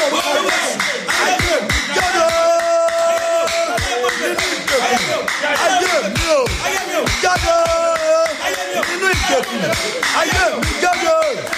orúkọ Jésù. Ayé mi jáde. Nínú ìgbèkùn. Ayé mi ò jáde. Nínú ìgbèkùn. Ayé mi jáde.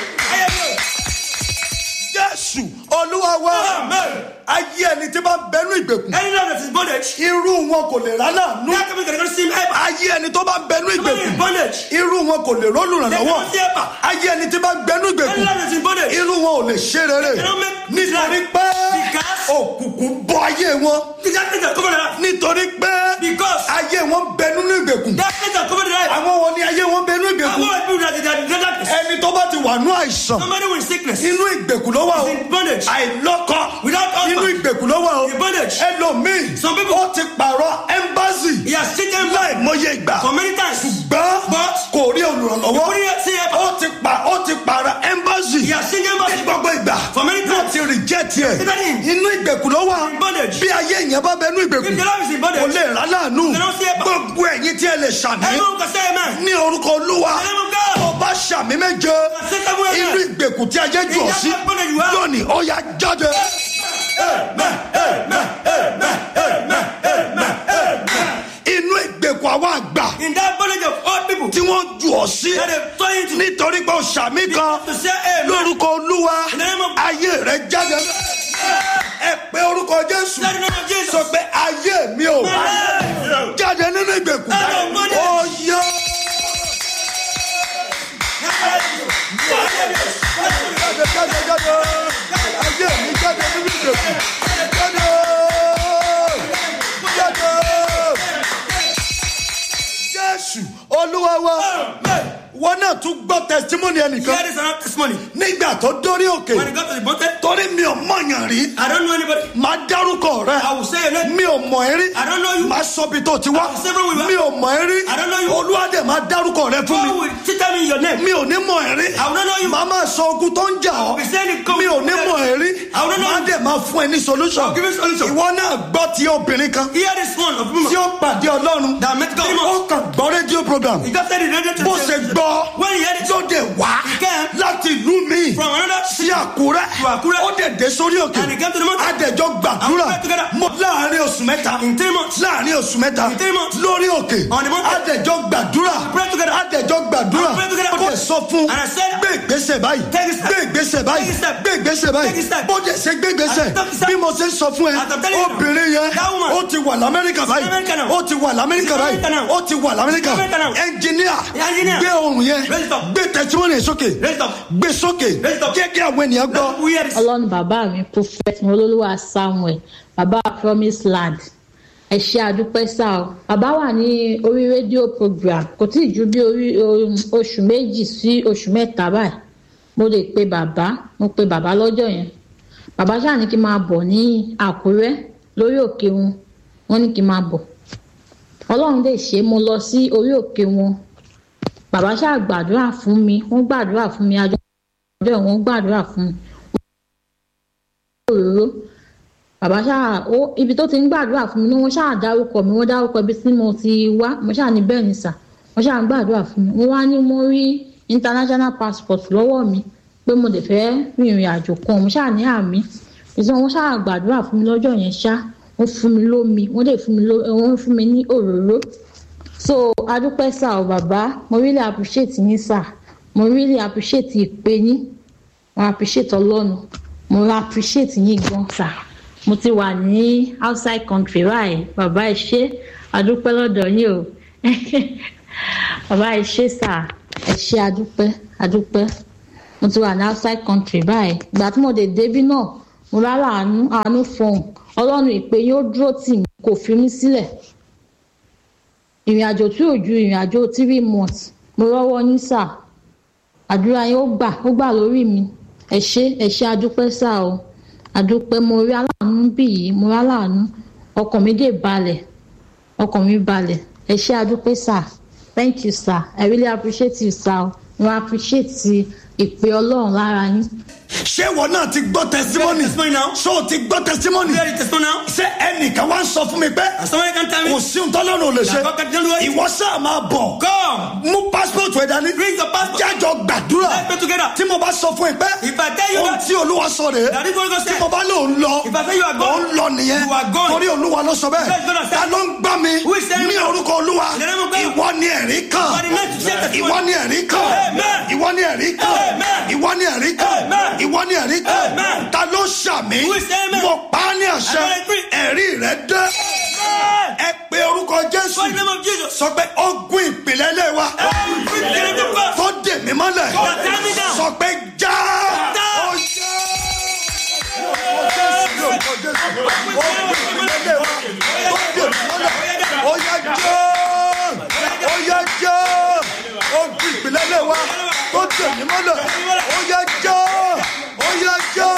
Jésù Olúwa wa. Ayé ẹni tí bá ń bẹnu ìgbèkùn. Any love that is bondage, Irú wọn kò lè rálá nú. that coming can see him ever. Ayé ẹni tó bá ń bẹnu Somebody in ìgbèkùn. bondage, Irú wọn kò lè they rólùrànlọ́wọ́. cannot see ever. Ayé ẹni tí bá ń bẹnu Any ìgbèkùn. love that is in bondage, Irú wọn ò lè ṣe rere. cannot make Nítorí pé Because- òkùnkùn bọ ayé wọn. darkness that cover the life. Nítorí pé Because ayé wọn bẹ nínú ìgbèkùn. darkness that cover the life. Àwọn wọn ni ayé wọn bẹ nínú I ìgbèkùn. want people that that- that darkness. Ẹni tó bá ti wà nú àìsàn. Somebody with sickness, Inú ìgbèkùn ló wà o. is in bondage. Àìlọ́kọ. Without husband. Inú ìgbèkùn ló wà o. In bondage. Ẹlòmíì. Some people- Ó ti pààrọ̀ ẹ́mbásì. He has cheated Láì mọye ìgbà. for many times. Gbọ́n But kò rí olùrànlọ́wọ́. He couldn't see ever. Ó ti pa ó ti pààrọ̀ ẹ́mbásì. He has cheated Ní embassy. gbogbo ìgbà. For many Wọ́n times. ti reject ẹ̀. Even him. Inú ìgbèkùn ló wà. In bondage. Bí ayé èèyàn bá bẹnu ìgbèkùn. If the love is in Kò bondage, lè rà láàánú. They don't see ever. Gbogbo ẹ̀yin tí ẹ lè ṣàmì. everyone can say amen. Ní orúkọ Olúwa. The name of God. Tó bá ṣàmì méje. Say seven amen. Irú ìgbèkùn tí ayé jù ọ́ In sí. that bondage you are. Lónìí, ó yá jáde. Inú ìgbèkùn àwọn àgbà In that bondage of old people, tí wọ́n jù ọ́ sí. that they turn into Nítorí pé o ṣàmì kan. to say amen. Lórúkọ Olúwa. In the name of- Ayé rẹ jáde. Ẹ pé orúkọ Jésù. Let the name of Jesus. Sọ pé ayé mi ò. Amen. Jáde nínú ìgbèkùn. Out of bondage. Ó yá. Jáde jáde jáde. Ayé mi jáde nínú ìgbèkùn. Jáde. Jáde. Jésù Olúwa wa. Wọ́n náà tún gbọ́ testimony ẹnìkan. Here is another testimony. Nígbà tó dórí òkè. When he got to the mountain, Torí mi ò mọ̀yàn rí. I don't know anybody. Máa dárúkọ rẹ. I will say your name. Mi ò mọ̀ ẹ́ rí. I don't know you. Máa sọ bí tó ti wá. I will say where we were. Mi ò mọ̀ ẹ́ rí. I don't know you. Olúwadé máa dárúkọ rẹ fún mi. God will tell me your name. Mi ò ní mọ̀ ẹ́ rí. I will not know you. Màá máa sọ ogun tó ń jà ọ́. We say it come. Mi ò ní mọ̀ ẹ́ rí. I will not know Màá you. dẹ̀ máa fún ẹ ní solution. I'll give you solution. Ìwọ náà gbọ́ ti obìnrin kan. Here is one of them Tí ó pàdé Ọlọ́run. that met God. Ó kàn gbọ́ rédíò program. He just said it radio to Bó ṣe gbọ́ When he heard it ló dé wá He came láti ìlú mi from another sí Àkúrẹ́. To Àkúrẹ́. Ó dẹ̀ dé sórí òkè. And he came to the mountain. Adẹ̀jọ́ gbàdúrà. And we prayed together. Mo láàárín oṣù mẹ́ta. in three months. Láàárín oṣù mẹ́ta. In three months. Lórí òkè. On the mountain. Adẹ̀jọ́ gbàdúrà. We prayed together. Adẹ̀jọ́ gbàdúrà. And we prayed together. Ó dẹ̀ sọ fún. And I said, Gbé ìgbésẹ̀ báyìí. Take a step. Gbé ìgbésẹ̀ báyìí. Take a step. Gbé ìgbésẹ̀ báyìí. Take a step. Bó dẹ̀ ṣe gbé ìgbésẹ̀. And take a step. Bí mo ṣe ń sọ fún ẹ. As I'm telling you now. Obìnrin yẹn. That woman. Ó ti wà l'Amẹ́ríkà báyìí. America now. Ó ti wà l'Amẹ́ríkà She's báyìí. America now. Ó ti wà l'Amẹ́ríkà. America now. Ẹnjìníà. Engineer. Gbé ohùn yẹn. Raise it up. Gbé tẹ̀síwọ́nì yẹn sókè. Raise it up. Gbé sókè. Raise it up. Jẹ́ kí àwọn ènìyàn gbọ́. We hear this. ọlọ́run bàbá mi prophet olólùwà samuel bàbá promise land ẹ ṣe àdúpẹ́ sá o bàbá wà ní orí rédíò program kò tí ì ju bí orí um, oṣù méjì sí oṣù mẹ́ta báyìí mo lè pe bàbá mo pe bàbá lọ́jọ́ yẹn bàbá ṣáà ní kí n máa bọ̀ ní àkúrẹ́ lórí òkè wọn wọ́n ní kí n máa bọ̀ ọlọ́run lè ṣe é, mo lọ sí orí òkè wọn bàbá ṣáà gbàdúrà fún mi wọ́n gbàdúrà fún mi àjọ ọjọ́ yẹn wọ́n gbàdúrà fún mi òróró bàbá ṣáà ó ibi tó ti ń gbàdúrà fún mi ni wọ́n ṣáà dárúkọ mi wọ́n dárúkọ ibi tí mo ti wá mo ṣáà ní bẹ́ẹ̀ ni sà wọ́n ṣáà ń gbàdúrà fún mi wọ́n wá ní mo rí international passport lọ́wọ́ mi pé mo lè fẹ́ rìnrìn àjò kan mo ṣáà ní àmì ìṣe wọ́n ṣáà gbàdúrà fún mi lọ́jọ́ yẹn ṣá wọ́n fún mi lómi wọ́n lè fún mi ló wọ́n fún mi ní òróró so adúpẹ́ sà ọ́ bàbá mo really appreciate yín sà mo really appreciate ìpè yín mo appreciate ọlọ́run mo appreciate yín gan sà mo ti wà ní outside country báyìí bàbá ẹ ṣé adúpẹ́ lọ́dọ̀ yín o bàbá ẹ ṣé sà ẹ ṣé adúpẹ́ adúpẹ́ mo ti wà ní outside country báyìí ìgbà tí mo dé débí náà mo rárá àánú àánú fọhùn ọlọ́run ìpè yín ó dúró tì mí kò fi mí sílẹ̀ ìrìn àjò tí ò ju ìrìn àjò three months mo rọ́wọ́ yín sà àdúrà yín ó gbà ó gbà lórí mi ẹ ṣé ẹ ṣé adúpẹ́ sà o adúpẹ́ mo rí aláàánú bí yìí mo rí aláàánú ọkàn mi dé balẹ̀ ọkàn mi balẹ̀ ẹ ṣé adúpẹ́ sà thank you sir i really appreciate you sir o mo appreciate ìpè ọlọ́run lára yín. Ṣé ìwọ náà ti gbọ́ testimony? testimony now. Ṣé o ti gbọ́ testimony? You hear the testimony now? Ṣé ẹnìkan wá ń sọ fún mi pé And somebody can tell me, kò sí ohun tọ́lọ́run ò lè ṣe? That God can do it. Ìwọ sáà máa bọ̀. come, Mú passport rẹ̀ dání. bring your passport. Jájọ gbàdúrà. Let's pray together. Tí mo bá sọ fún ẹ pé If I tell you ohun that tí Olúwa olúwa sọ rèé That is what God tí said. mo bá lóun lọ If I say you are gone, òun lọ nìyẹn you are gone. torí olúwa ló sọ Yes, God bẹ́ẹ̀ has said. ta ló ń gbá mi Who is saying ní that? orúkọ olúwa In the name of God. ìwọ ni ẹ̀rí kan You are the next to share testimony. ìwọ ni ẹ̀rí kan Amen. ìwọ ni ẹ̀rí kan Amen. ìwọ ni ẹ̀rí kan Amen. ìwọ ni ẹ̀rí kan Amen. ta ló ṣàmì Who is saying amen? mo pa á ní àṣẹ I agree. ẹ̀rí rẹ dé Amen. ẹ pe orúkọ jésù For the name of Jesus. sọ pé ogun ìpìlẹ̀ ilé wa Every spirit of God. tó dè mí mọ́lẹ̀ God, tie me down. sọ pé já Já. ó já. Orúkọ Jésù, orúkọ Jésù, ogun ìpìlẹ̀ ilé wa tó dè mí mọ́lẹ̀ ó yá já ó yá já ogun ìpìlẹ̀ ilé wa tó dè mí mọ́lẹ̀ ó yá já ó yá já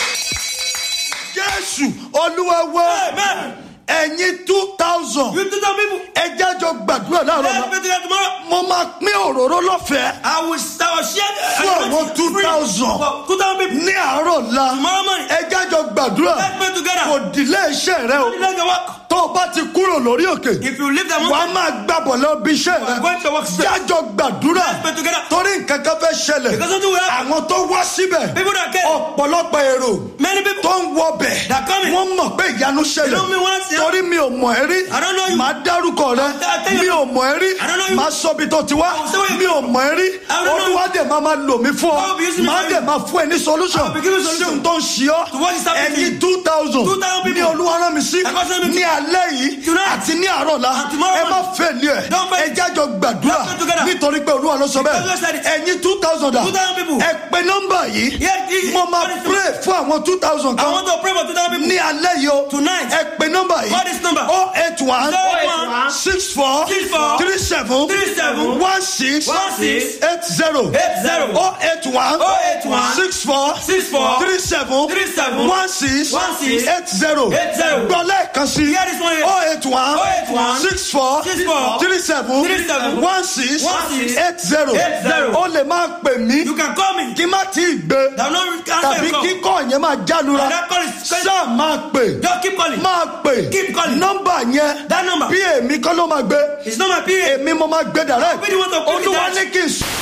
Jésù Olúwa wa Amen. ẹ̀yin two thousand You two thousand people. ẹ jájọ gbàdúrà láàárọ̀ Let's náà pray together tomorrow. mo máa pín òróró lọ́fẹ̀ẹ́ I will, I will share. Fún àwọn 2,000. For two thousand people. ní àárọ̀ la Tomorrow morning. ẹ jájọ gbàdúrà Let's pray together. kò dìlé iṣẹ́ rẹ o Let's go work. tó o bá ti kúrò lórí òkè If you leave the wà á mountain, máa gbàbọ̀ lọ bí iṣẹ́ you are rẹ going to work straight. jájọ gbàdúrà Let's pray together. torí nǹkan kan fẹ́ ṣẹlẹ̀ Because something will happen. àwọn tó wá síbẹ̀ People that came. ọ̀pọ̀lọpọ̀ èrò Many people. tó ń wọbẹ̀ That coming. wọ́n mọ̀ pé ìyanu ṣẹlẹ̀ You know me once, yeah? torí mi ò mọ̀ ẹ́ rí I don't know you. màá dárúkọ rẹ I'll tell you. mi ò mọ̀ ẹ́ rí I don't know you. màá sọ ibi tó ti wá I'll say where you mi ò mọ̀ ẹ́ rí I don't know you. olúwa dẹ̀ máa máa lò mí fún ọ I will be using me màá for dẹ̀ you. máa fún ẹ ní solution I will be giving sí solution. ohun tó ń ṣe ọ́ To what is happening to ẹ̀yin you. two thousand 2,000 people. ní olúwa rán mi sí I got sent me to- ní alẹ́ yìí Tonight. àti ní àárọ̀ la And tomorrow ẹ má morning. fẹ́ ní ẹ Don't fail. ẹ jájọ gbàdúrà Let's pray together. nítorí pé olúwa ló sọ Because God said bẹ́ẹ̀ it. ẹ̀yin two thousand 2,000 people. ẹ pe nọ́mbà yìí Yes, yes, mo máa what is- pray fún àwọn two thousand I kan want to pray for two thousand people. ní alẹ́ yìí o Tonight. ẹ pe nọ́mbà yìí What is number? oh eight one 081 six four Six four three seven Three seven one six One six eight zero Eight zero oh eight one 081 six four Six four three seven Three seven one six One six eight zero Eight zero. gbọ́ lẹ́ẹ̀kan sí Hear this one here. oh eight one 081 six four Six four three seven Three seven one six One six eight zero Eight zero. o lè máa pè mí You can call me. kí má tí ì gbé That will not answer tàbí your call. kíkọ́ yẹn máa jálura And that call is sáà máa pè Just keep calling. máa pè Keep calling. nọ́mbà yẹn That number. bí èmi kọ́ ló máa gbé It's not my period. èmi mo máa gbé direct Where do you want to put it olúwa at? ní kí n sọ.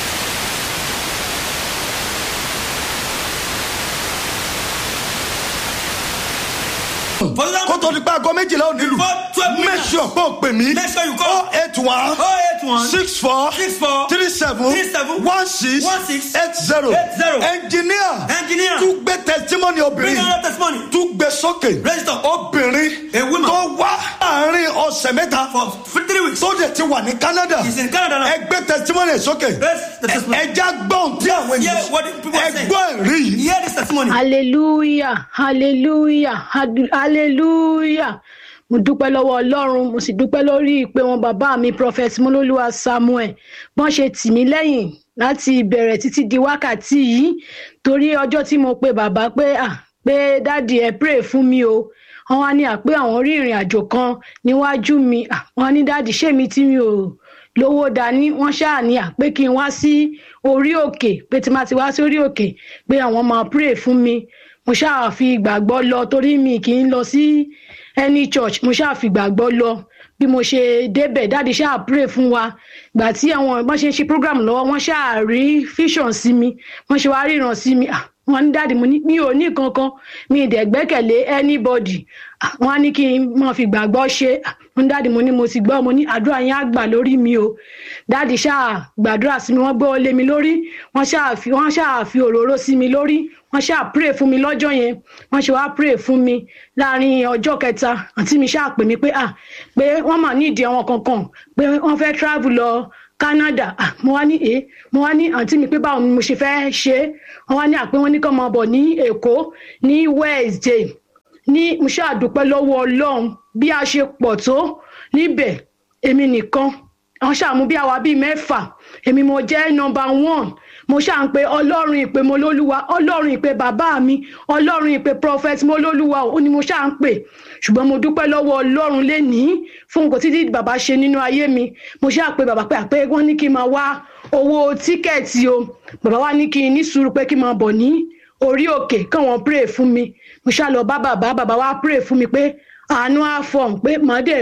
For kó example, tó di pé aago méjìlá ò nílùú Before 12 make minutes. sure pé o pè mí Make sure you call. oh eight one 081 six four Six four three seven Three seven one six One six eight zero Eight zero. engineer Engineer. tún gbé testimony Bring obìnrin another testimony. tún gbé sókè Register. obìnrin A woman. tó wá àárín ọ̀sẹ̀ mẹ́ta For three weeks. tó dẹ̀ ti wà ní Canada He's in Canada now. ẹgbẹ́ testimony sókè Raise the testimony. ẹja gbọ́n tí àwọn hear ènìyàn what the people are saying. ẹgbọ́n ẹ̀rí yìí Hear this testimony. hallelujah hallelujah hadu- hallelujah mo dúpẹ́ lọ́wọ́ ọlọ́run mo sì dúpẹ́ lórí ìpè wọn bàbá mi prophet molólúwa samuel bọ́n ṣe tì mí lẹ́yìn láti ìbẹ̀rẹ̀ títí di wákàtí yìí torí ọjọ́ tí mo pe bàbá pé à pé dáàdi ẹ pray fún mi o wọn wá ní àpé àwọn rí ìrìn àjò kan níwájú mi à, wọn ní dáàdi ṣé mi tí mi ò lówó dání wọn ṣáà ní àpé kí n wá sí orí òkè pé tí má ti wá sí orí òkè pé àwọn máa pray fún mi mo ṣáà fi ìgbàgbọ́ lọ torí mi kì í lọ sí any church mo ṣáà fi ìgbàgbọ́ lọ bí mo ṣe débẹ̀ dáàdi ṣáà pray fún wa gbà tí àwọn wọ́n ṣe ń ṣe program lọ́wọ́ wọ́n ṣáà rí vision sí mi wọ́n ṣe wá ríran sí mi ah wọ́n ní dáàdi mo ní mi ò ní kankan mi ì dẹ̀ gbẹ́kẹ̀lé anybody Ah, wọ́n á ní kí n máa fi gbàgbọ́ ṣe Ah, wọ́n ní dáàdi mo ní mo ti gbọ́ mo ní àdúrà yẹn á gbà lórí mi o dáàdi ṣáà gbàdúrà sí mi wọ́n gbọ́ lé mi lórí wọ́n ṣáà fi wọ́n ṣáà fi òróró sí mi lórí wọ́n ṣáà pray fún mi lọ́jọ́ yẹn wọ́n ṣe wá pray fún mi láàrin ọjọ́ kẹta àǹtí mi ṣáà pè mí pé ah pé wọ́n mà nídìí àwọn kankan pé wọ́n fẹ́ travel lọ Canada ah mo wá ní ẹ mo wá ní àǹtí mi pé báwo ni mo ṣe fẹ́ ṣe é wọ́n wá ní àpé wọ́n ní kó máa bọ̀ ní Èkó ní Wednesday ní mo ṣáà dúpẹ́ lọ́wọ́ Ọlọ́run bí a ṣe pọ̀ tó níbẹ̀ èmi nìkan àwọn ṣàmú bí àwa bíi mẹ́fà èmi mo jẹ́ nọmba one mo ṣáà ń pe ọlọ́run ìpè mo lólúwa ọlọ́run ìpè bàbá mi ọlọ́run ìpè prophet mo lólúwa ó ní mo ṣáà ń pè ṣùgbọ́n mo dúpẹ́ lọ́wọ́ ọlọ́run lénìí fún nǹkan títí bàbá ṣe nínú ayé mi mo ṣáà pe bàbá pé àpé wọ́n ní kí n máa wá owó tíkẹ́ẹ̀tì o bàbá wa ní kí n ní sùúrù pé kí n máa bọ̀ ní orí òkè káwọn pray fún mi mo ṣáà lọ bá bàbá bàbá wa pray fún mi pé àánú àfọ̀n pé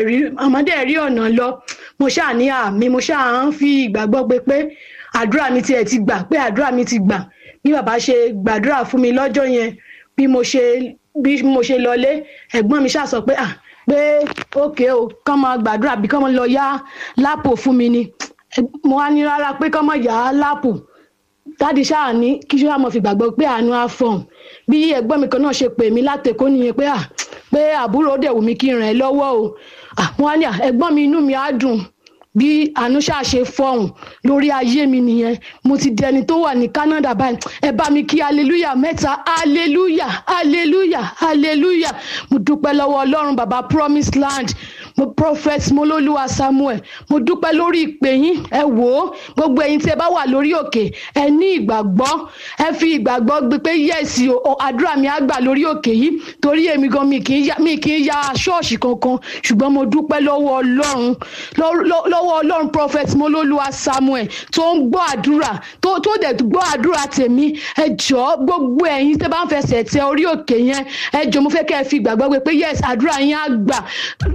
màdé rí ọ̀nà lọ mo ṣáà ní àmì mo ṣáà ń fi ìgbàgbọ́ pé pé àdúrà mi tiẹ̀ ti gbà pé àdúrà mi ti gbà bí bàbá ṣe gbàdúrà fún mi lọ́jọ́ yẹn bí mo ṣe bí mo ṣe lọlé ẹ̀gbọ́n mi ṣàṣọ pé à pé òkè o kán máa gbàdúrà bí kán máa lọ yá lápò fún mi ni mo wá ní rárá pé kán máa yá lápò dáàdi ṣáà ní kí ṣáà mo fi gbàgbọ́ pé àánú á fọ̀n bí ẹ̀gbọ́n mi kan náà ṣe pè mí látẹ̀kọ́ nìyẹn pé à pé àbúrò dẹ̀ wù mí kí n ràn ẹ́ lọ́wọ́ o àwọn àní ẹ̀gbọ́n mi inú mi á dùn bí àánú ṣáà ṣe fọhùn lórí ayé mi nìyẹn mo ti di ẹni tó wà ní Canada báyìí ẹ bá mi kí hallelujah mẹ́ta hallelujah hallelujah hallelujah mo dúpẹ́ lọ́wọ́ Ọlọ́run bàbá promise land mo prophet mololuwa Samuel mo dúpẹ́ lórí ìpè yín ẹ wò ó gbogbo ẹ̀yin tí ẹ bá wà lórí òkè ẹ ní ìgbàgbọ́ ẹ fi ìgbàgbọ́ gbé pé yẹ́sì o àdúrà mi á gbà lórí òkè yìí torí èmi gan mi kì í ya ṣọ́ọ̀ṣì kankan ṣùgbọ́n mo dúpẹ́ lọ́wọ́ Ọlọ́run lọ́wọ́ Ọlọ́run prophet mololuwa Samuel tó ń gbọ́ àdúrà tó tó dẹ̀ gbọ́ àdúrà tèmi ẹ jọ̀ọ́ gbogbo ẹ̀yin tẹ́ bá ń fẹsẹ̀ tẹ orí òkè yẹn ẹ jọ̀ọ́ mo fẹ́ kẹ́ ẹ fi ìgbàgbọ́ gbé pé yẹ́sì àdúrà yín á gbà